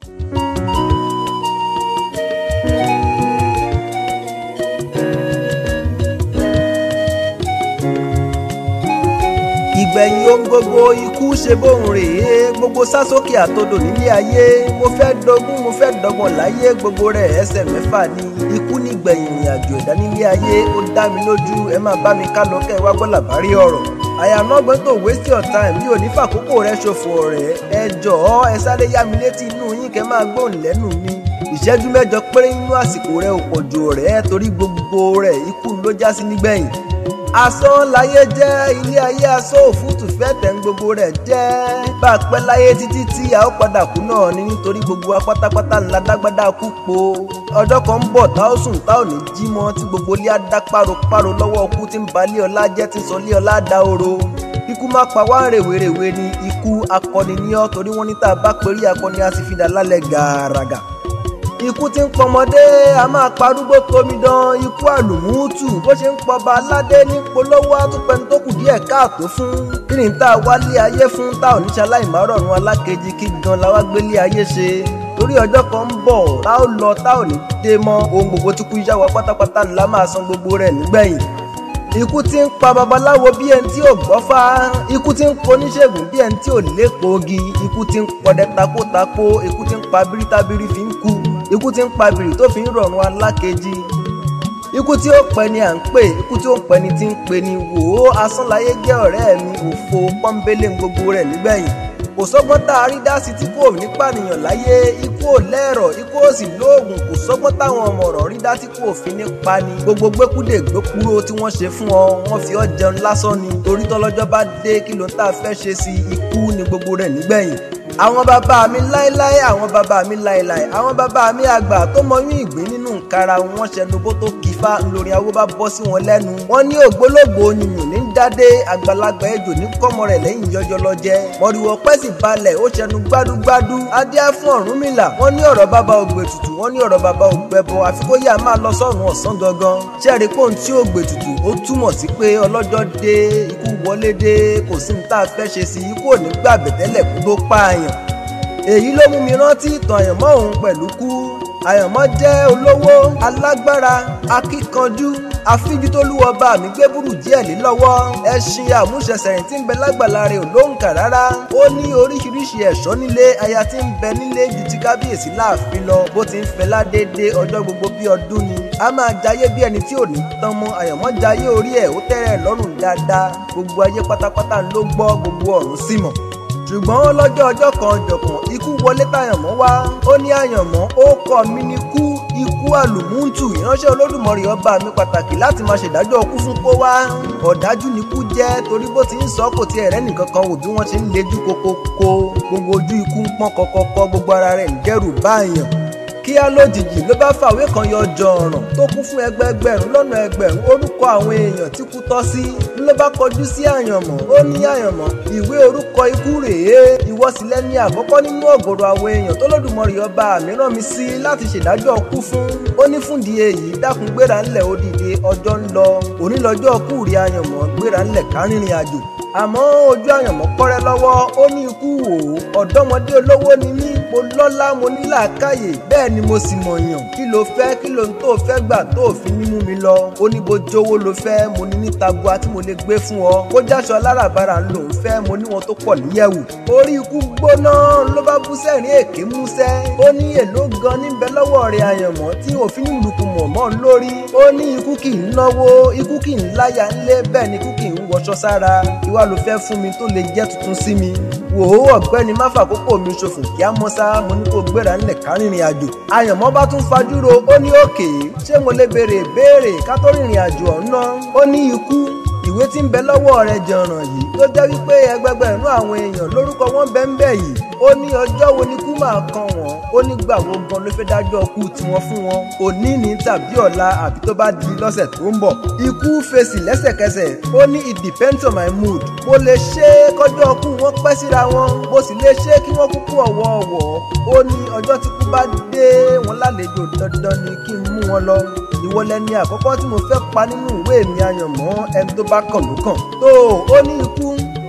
ìgbẹ̀yìn ohun gbogbo ikú ṣe bóun rèé gbogbo sásókè àtodò nílé ayé mo fẹ́ dogún mo fẹ́ dọ́gbọ̀n láyé gbogbo rẹ̀ ẹsẹ̀ mẹ́fà ni ikú nígbẹ̀yìn ìrìn àjò ẹ̀dá nílé ayé ó dá mi lójú ẹ máa bá mi ká lọ kẹ́ ẹ wá gbọ́ làbárí ọ̀rọ̀ I am not going to waste your time mi ò ní fàkókò rẹ ṣòfò ọ̀rẹ́ ẹ jọ̀ọ́ ẹ sáré yá mi létí inú yín kẹ́ máa gbóhùn lẹ́nu mi ìṣẹ́jú mẹ́jọ péré nínú àsìkò rẹ ò pọ̀ jù ọ̀rẹ́ torí gbogbo rẹ̀ ikú ló já sí nígbẹ̀yìn asán láyé jẹ́ ilé ayé asán òfútù fẹ́ tẹ̀ ń gbogbo rẹ̀ jẹ́ bá a pẹ́ láyé títí tí a ó padà kú náà ni nítorí gbogbo wa pátápátá ńlá dágbádá kú po ọjọ́ kan ń bọ̀ tá ó sùn tá ò ní jí mọ́ tí gbogbo ilé á dá páropáro lọ́wọ́ ọkú tí ń ba ilé ọlá jẹ́ tí ń sọ ilé ọlá dá oro ikú má pa wá rèwerèwe ni ikú akọni ní ọ torí wọ́n ní tá a bá perí akọni a sì fi dà lálẹ́ gàràgà ikú tí ń pọmọdé a máa parúgbó tomidan ikú àlùmúùtù bó ṣe ń pọba aládé ní polówó àtúpẹni tó kù díẹ̀ káàtó fún kí ni tá a wálé ayé fún tá ò ní ṣe aláìmárọ̀rùn alákejì kí gan la wá gbélé ayé ṣe torí ọjọ́ kan ń bọ̀ tá ò lọ tá ò ní dé mọ́ ohun gbogbo tí kú yá wa pátápátá ńlá máa san gbogbo rẹ̀ nígbẹ̀yìn ikú tí ń pa babaláwo bí ẹni tí ò gbọ́fá ikú tí ń pa oníṣègùn bí ẹni tí ò lépogi ikú tí ń pọdẹ takótakó ikú tí ń pa bírítábírí fi ń kú ikú tí ń pa bìrì tó fi ń rọrùn alákejì ikú tí ó pẹ́ ni à ń pè ikú tí ó ń pẹ́ ni tí ń pè ní wò ó asánláyé jẹ́ ọ̀rẹ́ mi òfo pọ́nbélé gbogbo rẹ̀ nígbẹ̀yìn kò sọ́gbọ́n tá a rí dá sí tí kò ní pànìyàn láyé ikú ò lẹ́rọ̀ ikú ò sì lóògùn kò sọ́gbọ́n táwọn ọmọ ọ̀rọ̀ rí dá tí kò fi ní pani gbogbo gbẹ́kúdè gbẹ́kúrò tí wọ́n ṣe fún ọ wọ́n fi ọ́ jẹun lásán ni torí tọ́lọ́jọ́ bá dé kí ló ń tà fẹ́ ṣe sí ikú ni gbogbo rẹ̀ nígbẹ̀yìn àwọn bàbá mi láéláé àwọn bàbá mi láéláé àwọn bàbá mi àgbà tó mọyún ìgbín nínú nkara wọn ṣẹnubó tó kífá ńlórí awó bá bọ́ sí wọn lẹ́nu wọn ní ògbólógbò oyìnyín ní dádé àgbàlagbà ejò ní kọ́mọ rẹ̀ lẹ́yìn yọjọ lọ́jẹ́ mọ̀rìwọ̀ pẹ́sì balẹ̀ ó ṣẹnu gbádúgbádú adé fún Ọ̀rúnmìlà wọn ní ọ̀rọ̀ bàbá ògbè tutù wọn ní ọ̀rọ̀ bàbá ògbẹ bọ àfi kó yá máa lọ sọ́run ọ̀sán gangan ṣẹ́ẹ̀rí pòun tí ògbè tutù ó túmọ̀ sí pé ọlọ́jọ́ dé ikú wọlé dé kò sí ní tá a fẹ́ ṣe sí ikú ò ní gbàgbẹ́tẹ́lẹ̀ kú tó pààyàn èyí ló mú mi rántí ìtàn àyànmọ́ òun pẹ̀lú kú àyànmọ́ jẹ́ olówó alágbára akíkanjú àfíjú tó lúwọ bá mi gbé burú díẹ̀ lé lọ́wọ́ ẹṣin àmúṣẹsẹ̀rìn tí ń bẹ lágbàlá rẹ̀ ò lóǹkà rárá ó ní oríṣiríṣi ẹ̀ṣọ́ nílé aya tí ń bẹ nílé ju ti kábíyèsí láàfin lọ bó ti ń fẹ́ ládédé ọjọ́ gbogbo bí ọdún ni a máa jayé bí ẹni tí ò ní tán mọ́ àyànmọ́ jayé orí ẹ̀ ó tẹ́rẹ̀ lọ́rùn dáadáa gbogbo ayé pátápátá ló gbọ́ gbogbo ọ̀run sì mọ̀ ṣùgbọ́n lọ́jọ́ ọjọ́ kan jọ̀kan ikú wọlé tàyànmọ́ wá ó ní àyànmọ́ ó kọ́ mi ní kú ikú àlùmúntù ìránṣẹ́ olódùmarè ọba mi pàtàkì láti máa ṣèdájọ́ ọkú fún kó wá ọ̀dájú ni kú jẹ́ torí bó ti ń sọ kò tiẹ̀ rẹ́ nìkan kan wò bí wọ́n ṣe ń lejú kokoko gbogbo ojú ikú ń pọ́n kọ́kọ́kọ́ gbogbo ara rẹ̀ ń dẹ́rù báyàn kíá lójijì ló bá fàwé kan yọ jọ̀ọ̀ràn tó kún fún ẹgbẹẹgbẹ̀rún lọ́nà ẹgbẹ̀rún orúkọ àwọn èèyàn tí kú tọ́ sí ló bá kọjú sí àyànmọ́ ó ní àyànmọ́ ìwé orúkọ ikú rèé ìwọ sì lẹ́ni àkọ́kọ́ nínú ọ̀gọ̀rọ̀ àwọn èèyàn tó lódùmarè ọba mi rán mi sí láti ṣèdájọ́ kú fún ó ní fúndì èyí dákun gbéra ńlẹ̀ ó dìde ọjọ́ ń lọ òní lọ́jọ́ kú rí àyànmọ́ gbéra ńlẹ̀ kárìnrìn àjò àmọ́ ojú àyànmọ́ kọ́rẹ́ lọ́wọ́ ó ní ikú wò ó ọ̀dọ́mọdé olówó ni mí mo lọ́lá mo ní làákàyè bẹ́ẹ̀ ni mo sì mọ̀yàn kí ló fẹ́ kí ló ń tó fẹ́ gbà tó fi ní mú mi lọ ó ní bó jówó ló fẹ́ mo ní ní tabua tí mo lè gbé fún ọ kó jáṣọ aláràbarà ń lòún fẹ́ mo ní wọn tó pọ̀ níyẹ̀wò orí ikú gbóná ló bá bú sẹ́rìn èké músẹ́ ó ní èló gan níbẹ̀ lọ́wọ́ rẹ̀ àyànmọ́ tí òfin nílùkù mọ̀ mọ́ lórí ó ní ikú kì í náwó ikú kì í láyà ńlé bẹ́ẹ̀ ni ikú kì í wọṣọ sára ìwà ló fẹ́ fún mi tó lè jẹ́ tuntun sí mi wò ó ọ̀gbẹ́ni má fàkókò mi ṣòfò kí á mọ́ sá mo ní kó gbéra ńlẹ̀ kárìnrìn àjò àyànmọ́ bá tún fajúro ó ní òkè ṣé mo lè béèrè béèrè ká tó rìnrìn àjò ọ̀nà ó ní ikú ìwé tí ń bẹ lọ́wọ́ rẹ̀ jọ̀ràn yìí ló jẹ́ wípé ẹgbẹgbẹ̀rún àwọn èèyàn lórúkọ wọn bẹ́ẹ̀ bẹ́ẹ̀ yìí ó ní ọjọ́ wo ni kú máa kan wọ́n ó ní gbà wo gan ló fẹ́ dájọ́ kú tiwọn fún wọn òní ní tàbí ọ̀la àbí tó bá di lọ́sẹ̀ tó ń bọ̀ ikú fèsì lẹ́sẹ̀kẹsẹ̀ ó ní it depends on my mood mo lè ṣe é kọjọ́ kú wọn pẹ́ síra wọn mo sì lè ṣe é kí wọ́n kúkú ọ̀wọ̀ọ̀wọ̀ ó ní ọjọ́ tí kú bá dé wọn lálejò dandan ni kí n mú wọn lọ ìwọ lẹni àkọ́kọ́ tí mo fẹ́ pa nínú ìwé mi àyànmọ́ ẹni tó bá kàn ló kàn tó ó ní ikú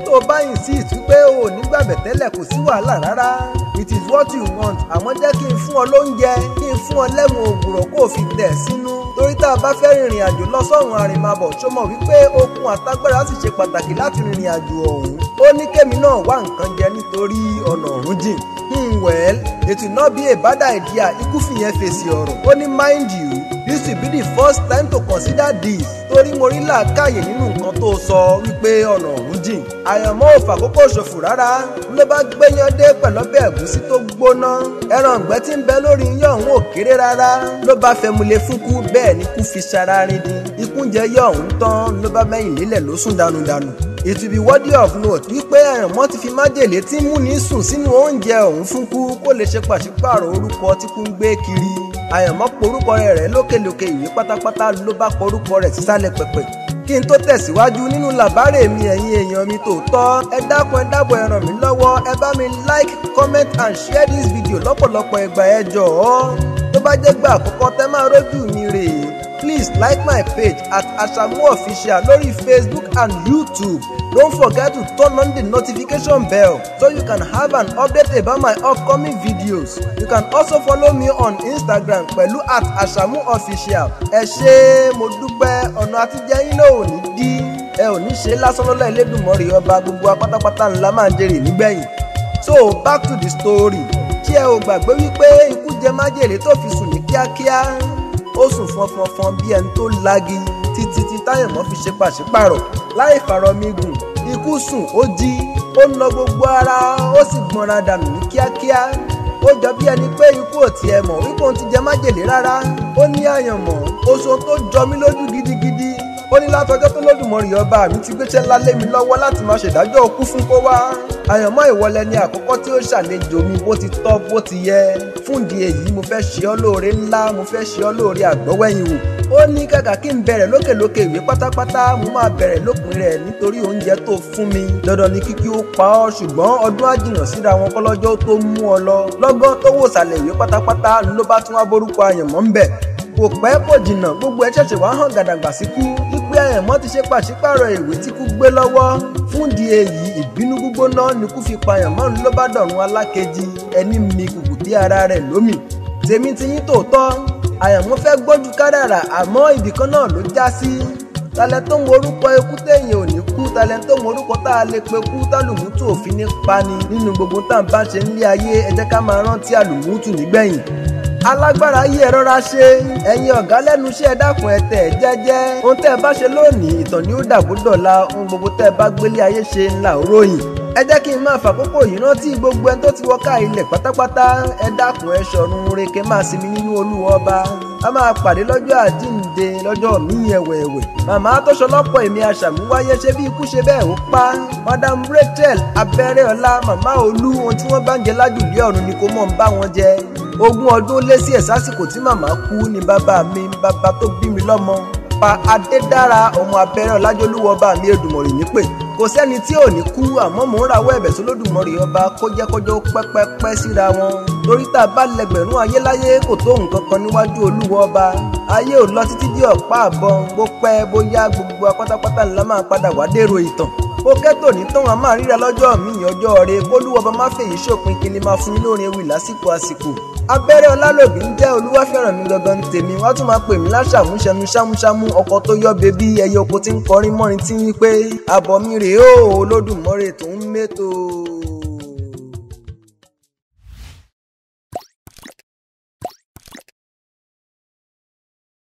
tó o bá insist wípé o ò ní gbàgbẹ́ tẹ́lẹ̀ kò sí wàhálà rárá it is what you want àmọ́ jẹ́ kí n fún ọ lóúnjẹ kí n fún ọ lẹ́mu ògùrọ̀ kó o fi tẹ̀ sínú torí tá a bá fẹ́ rìnrìn àjò lọ sọ́run àrìnmabọ̀ ṣó mọ̀ wípé okun àtagbára sì ṣe pàtàkì láti rìnrìn àjò ọ̀hún ó ní kémi náà wá nǹkan jẹ nítorí ọ̀nà ọ̀hún jìn hmm well it will not be a bad idea ikú fìyẹn fèsì ọ̀rọ̀ ó ní mind you this will be the first time to consider this torí mo rí làákàyè nínú nǹkan tó sọ wípé ọ̀nà ọ̀hún jìn àyànmọ́ ò fàkókò ṣòfò rárá ló bá gbéyàn dé pẹ̀lú ọbẹ̀ ẹ̀gúsí tó gbóná ẹran ọ̀gbẹ́ tí ń bẹ lórí iyán ọ̀hún ò kéré rárá ló bá fẹmulé fúnkú bẹ́ẹ̀ ni kú fi ṣara rin dín ikú jẹ yọ ọ̀hún tán ló bá mẹ́yìn lélẹ̀ ló sùn dànùdànù it will be worthy of note wípé àyànmọ́ ti fi májèlé tí ń múni sùn sínú oúnjẹ ọ̀hún fúnkú kó lè ṣe pàṣípààrọ̀ orúkọ tí kú ń gbé kiri àyànmọ́ porúkọ rẹ̀ rẹ̀ lókèlókè ìwé pátápátá ló bá porúkọ rẹ̀ sísàlẹ̀ pẹ̀pẹ̀ kí n tó tẹ̀síwájú nínú làbárè mi ẹ̀yin èèyàn mi tòótọ́ ẹ dákun ẹ dábọ̀ ẹ ràn mí lọ́wọ́ ẹ bá mi like comment and share this video lọ́pọ̀lọpọ̀ ẹgbà ẹ jọ̀ọ́ tó bá jẹ́ gbà àkọ́kọ́ tẹ́ máa rójú mi rèé please like my page at Ashamu Official lórí Facebook and YouTube don't forget to turn on the notification bell so you can have an update about my upcoming videos you can also follow me on Instagram pẹ̀lú at Ashamu Official ẹ ṣé mo dúpẹ́ ọ̀nà àtijọ́ yín náà ò ní dí ẹ ò ní ṣe lásán lọ́lá Elédùmarè ọba gbogbo apátápátá ńlá máa ń jèrè nígbẹ̀yìn so back to the story ṣé ẹ ò gbàgbé wípé ikú jẹ májèlé tó fi sùn ní kíákíá ó sùn fọnfọnfọn bí ẹni tó lagi títí tí táyẹ̀mọ́ fi ṣe pàṣípàrọ̀ láì fàrọ̀mígùn ikú sùn ó jí ó ń lọ gbogbo ara ó sì gbọ́nra dànù ní kíákíá ó jọ bí ẹni pé ikú ò tiẹ̀ mọ̀ wípé òun ti jẹ májèlé rárá ó ní àyànmọ́ oṣù tó jọ mí lójú gidigidi ó ní látọjọ́ tó lódùmarè ọba mi ti gbéṣẹ́ ńlá lé mi lọ́wọ́ láti máa ṣèdájọ́ òkú fún kó wá àyànmọ́ ìwọlẹ̀ ni àkọ́kọ́ tí ó ṣàlejò mi bó ti tọ́ bó ti yẹ fún ìdí èyí mo fẹ́ ṣe ọ́ lóore ńlá mo fẹ́ ṣe ọ́ lóore àgbọ́wẹ́yìn wò ó ní kàkà kí n bẹ̀rẹ̀ lókèlókè ìwé pátápátá mo máa bẹ̀rẹ̀ lópin rẹ̀ nítorí oúnjẹ tó fún mi dandan ni kíkí ó pa ọ́ ṣùgbọ́n ọdún àjìnà síra wọn kọ́lọ́jọ́ tó mú ọ lọ lọ́gán tó wò sàlẹ̀ ìwé pátápátá ló bá tún wá borúkọ àyànmọ́ ń bẹ̀ kò pẹ́ kò jìnnà gbogbo ẹ ṣẹ̀ṣẹ̀ wá hàn gàdàgbà síkú wípé àyànmọ́ ti ṣe pàṣípàrọ̀ ìwé tí kú gbé lọ́wọ́ fún di èyí ìbínú gbígbóná ni kú fi pààyàn mọ́ ló bá dọ̀run alákejì ẹni mi kùkù dé ara rẹ̀ lómì tèmi ti yín tòótọ́ àyànmọ́ fẹ́ gbọ́jú kádàrà àmọ́ ibìkan náà ló já sí talẹ̀ tó ń worúkọ ikú téèyàn ò ní kú talẹ̀ tó ń worúkọ tá a lè pe kú tálùmútù òfin ní pani nínú gbogbo tá à ń bá ṣe nílé ayé ẹ jẹ́ ká máa rántí àlùmútù nígbẹ̀yìn alágbára yí ẹ rọra ṣe ẹ̀yin ọ̀gá lẹ́nu iṣẹ́ dákun ẹ tẹ̀ jẹ́jẹ́ ohun tẹ́ ẹ bá ṣe lónìí ìtàn ni ó dàbò dọ̀la ohun gbogbo tẹ́ ẹ bá gbélé ayé ṣe ńlá òróyìn ẹ jẹ́ kí n máa fàkókò yìí rántí gbogbo ẹni tó ti wọ ká ilẹ̀ pátápátá ẹ dákun ẹ ṣọ̀run reke máa sinmi nínú olúwa ọba a máa pàdé lọ́jọ́ àjíǹde lọ́jọ́ míì ẹ̀wẹ̀ẹ̀wẹ̀ màmá tó ṣọlọ́pọ̀ èmi àṣàmúwáyé ṣe bí ikú ṣe bẹ́ẹ̀ ó pa madam rachel abẹ́rẹ́ ọlá màmá olú ohun tí wọ́n bá ń jẹ lájùlé ọ̀run ni kò mọ̀ ń bá wọn jẹ ogún ọdún lé sí ẹ̀ sásìkò tí màmá kú ni bàbá mi bàbá tó bí mi lọ́mọ pa adédára ọmọ abẹ́rẹ́ ọlájọ́lúwọ̀ bá mi èdùmọ̀rì nípè kò sẹ́ni tí ò ní kú àmọ́ mò ń rawọ́ ẹ̀bẹ̀ sólódùmọ̀rì ọba kó jẹ́ kọjọ́ pẹ́pẹ́pẹ́ síra wọn torí tá a bá lẹgbẹ̀rún ayé láyé kò tó nǹkan kan níwájú olúwa ọba ayé ò lọ títí dé ọ̀pá àbọ̀n bó pẹ́ bóyá gbogbo apátápátá ńlá máa padà wá dèrò ìtàn ó kẹ́tò ní tán a máa ríra lọ́jọ́ mi ọjọ́ rẹ kólúwọ́ba má fèyí ṣòpin kí ni máa fún yín lóore ewì lásìkò àsìkò abẹ́rẹ́ ọlálòbí ń jẹ́ olúwàfẹ́ràn mi gangan ní tèmi wọ́n tún máa pè mí láṣàmúṣẹnu ṣámúṣámú ọkọ tó yọ bebí ẹyẹ oko tí ń kọrin mọ́rin tí ń wí pé àbọ̀ mi rèé o olódùmarè tó ń mẹ́tò.